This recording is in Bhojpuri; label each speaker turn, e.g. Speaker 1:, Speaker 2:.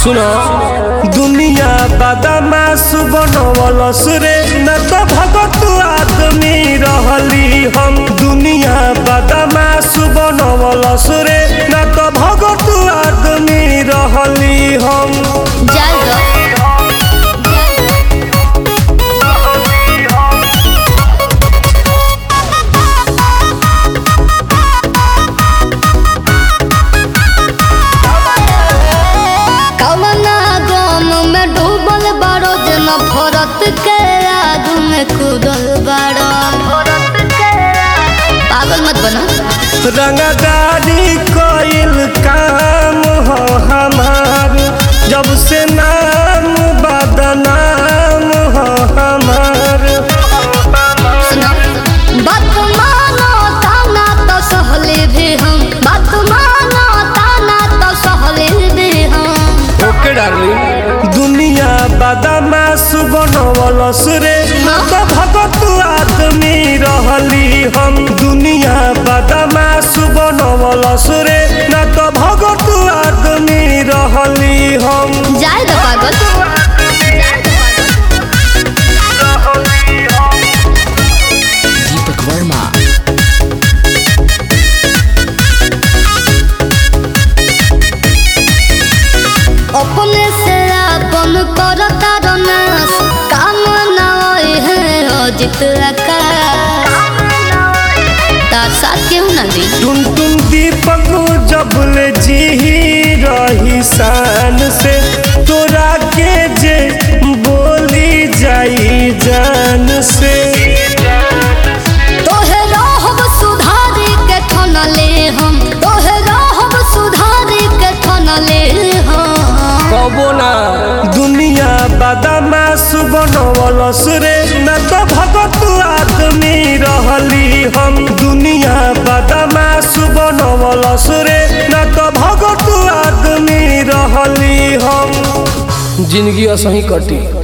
Speaker 1: सुनो दुनिया बदमाश बनवलस रे न तो भगत आदमी रहली हम दुनिया बदमाश बनवलस रे न तो भगत आदमी रहली हम
Speaker 2: जाए दो कवना गम में डूबल बारो जन भरत के आग में कूदल बारो पागल मत बना
Speaker 1: रंगदारी कइल काम हो हमार जब से नाम बदनाम हो हमार
Speaker 2: सुनो बात मानो ताना तो सहले भी हम बात मानो ताना तो सहले भी हम
Speaker 1: ओके डार्लिंग दुनिया बदमाश बनवलस रे न तो भगत आदमी रहली हम दुनिया बदमाश बनवलस रे न तो भगत आदमी रहली हम
Speaker 2: जाए दो पागल
Speaker 3: दीपक वर्मा
Speaker 2: अपने से अपन करता रनास काम ना होए है अजित आकाश तार साथ केहू ना दी
Speaker 1: टुन टुन दीपक जबले जी रही शान से तोरा के जे बोली जाई जान से
Speaker 2: तोहे रहब सुधारी के ठनले हम तोहे रहब सुधारी के ठनले हम
Speaker 1: कबो ना दुनिया बदमाश बनवलस रे न तो भगत आदमी रहली हम दुनिया बदमाश बनवलस रे न तो भगत आदमी रहली हम जिंदगी असही कटी